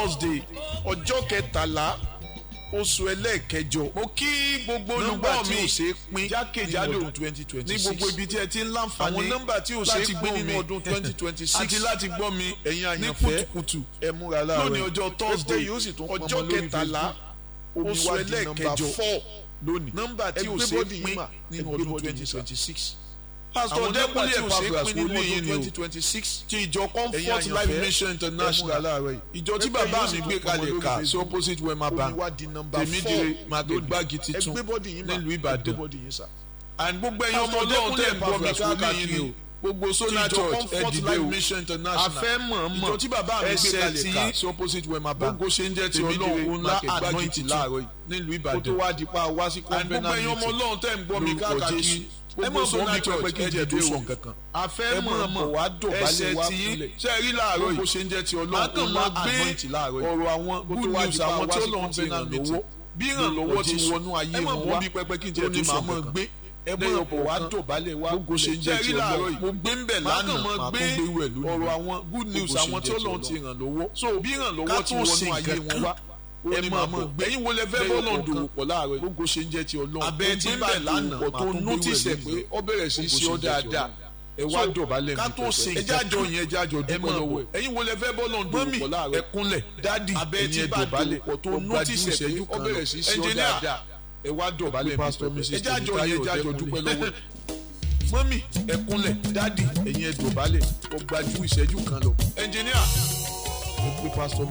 thursday ọjọ́ kẹtàlá oṣù ẹlẹ́ẹ̀kẹjọ mo kí gbogbo nọ́mbà olùgbọ́ tí mi ò ṣe é pín jákèjádò nínú ọdún twenty twenty ní six gbogbo ibi tí ẹ ti ń láǹfààní àwọn nọ́mbà tí ò ṣe é láti pín gbọ́ nínú mi ọdún twenty twenty six àti láti gbọ́ mi ẹ̀yin ní àyànfẹ́ kùtùkùtù ẹ múra láàárọ̀ lónìí ọjọ́ Thursday, pépé yóò sì tún pọnmọ ọjọ́ lórí kẹtàlá, Facebook. oṣù omi wá di ẹlẹ́ẹ̀kẹjọ nọ́mbà four lónìí nọ́mbà tí ò Ẹgbẹ́ ṣe é bọ́dì yín pín mà, nínú ẹgbẹ́ ọdún bọ́dì twenty yín sà. twenty six pásítọ̀ àwọn nọ́mbà dẹ́kunlé tí ò ṣe é Epaphras pín nínú wòlíì yín ọdún ni o twenty twenty six ti ìjọ ẹ̀yin comfort àyànfẹ́, life mission ẹ múra international láàárọ̀ yìí ìjọ tí Pépé bàbá yóò mi sì gbé tún pọnmọ kalẹ̀ lórí ká sí Facebook. opposite wema omi bank wá di nọ́mbà tèmídìrè four market lónìí. gbági titun ẹgbẹ́ bọ́dì yín mà, nílùú ẹgbẹ́ Ìbàdàn bọ́dì yín sà. and gbogbo ẹ̀yin ọmọ Pásítọ̀ ọlọ́run tẹ̀ ń gbọ́ mi Epaphras wòlíì káàkiri yín o ni gbogbo Sona ìjọ Church Comfort ẹ̀dìdẹ́ Life o Mission International. afẹ́ mọ̀ọ́mọ̀ ìjọ tí bàbá mi gbé ẹsẹ̀ kalẹ̀ tí ká sí opposite wema bank gbogbo ṣe ń jẹ́ ti Tèmídìrè ọlọ́run ńlá market gbági anointing titun láàárọ̀ yìí nílùú kó tó Ìbàdàn wá di pa wá sí and gbogbo convenant ẹ̀yin ọmọ meeting ọlọ́run tẹ̀ ń gbọ́ mi lórúkọ káàkiri Jésù. ẹ gbogbo mọ̀ bọ́ Sona mi Church pẹ́pẹ́ kí n jẹ́ tó ẹ̀dìdẹ́ sọ o nǹkan kan afẹ́ ẹ mọ̀ mọ̀ọ́mọ̀ bọ̀ wá dọ̀bálẹ̀ ẹsẹ̀ wá tí kúnlẹ̀. ṣe rí láàárọ̀ gbogbo yìí ṣe ń jẹ́ ti máa ọlọ́run kàn ńlá máa gbé anointing láàárọ̀ yìí ọ̀rọ̀ àwọn kó tó good wá news di pa àwọn wá tí sí ọlọ́run ti ràn convenant lọ́wọ́ meeting. bí ìrànlọ́wọ́ ti Jésù. wọnú ayé ẹ mọ̀ wọn bọ́ wá mi pẹ́pẹ́ kí n jẹ́ òní tó sọ màá mọ̀ nǹkan gbé ẹ lẹ́yìn mọ̀ bọ̀ wá ọ̀kọ̀ọ̀kan. dọ̀bálẹ̀ wá gbogbo ṣe ń kúnlẹ̀. jẹ́ Ṣé ti rí láàárọ̀ ọlọ́run yìí? mo gbé ń bẹ̀ Máa kàn lánàá mọ́ máa gbé tún gbé wẹ̀ lónìí ọ̀rọ̀ àwọn good news Gbogbo ṣe àwọn ń tí jẹ́ ti ọlọ́run ti Ọlọ́run. ràn lọ́wọ́ so bí ìrànlọ́wọ́ ká ti tó ṣe wọnú ayé nǹkan wọn kan wá ẹ òní máa màá mọ̀ mọ̀ gbé ẹ̀yin wo lẹ fẹ́ lẹ́yìn bọ́ọ̀lù ọ̀kọ̀ọ̀kan. dòwò pọ̀ láàárọ̀ yìí gbogbo ṣe ń jẹ́ ti ọlọ́run abẹ́ tí ń bẹ̀ lánàá kò máa tó tún gbé notice wẹ̀ ẹ̀ pé lónìí. ó bẹ̀rẹ̀ sí í ṣe ọ́ Gbogbo ṣe ń jẹ́ ti dáadáa ẹ wá So, dọ̀bálẹ̀ ká mi tó ṣe pẹpẹ. ẹjẹ́ àjọ yẹn ẹjẹ́ àjọ ẹ dúpẹ́ máa lọ́wọ́ bọ̀ ẹ̀ ẹ̀yin wo lẹ fẹ́ bọ́ọ̀lù dòwò mọ́mì pọ̀ láàárọ̀ ẹ kúnlẹ̀ dádì abẹ́ tí ẹ̀yin ẹ bá dọ̀bálẹ̀ dòwò pọ̀ tó ó notice gbajú ẹ̀ ìṣẹ́jú pé kan ó bẹ̀rẹ̀ sí í ṣe ọ́ Engineer, dáadáa ẹ wá dọ̀bálẹ̀ mi Pastor pẹpẹ. Mrs. ẹjẹ́ àjọ yẹn ẹjẹ́ àjọ Tèmítáyọ̀ dúpẹ́ Dẹ́kunlé. lọ́wọ́ ẹ̀ mọ́mì ẹ kúnlẹ̀ dádì ẹ̀yin ẹ dọ̀bálẹ̀ ó gbajú ìṣẹ́jú kan lọ. ẹnjìníà ẹ pé pásítọ̀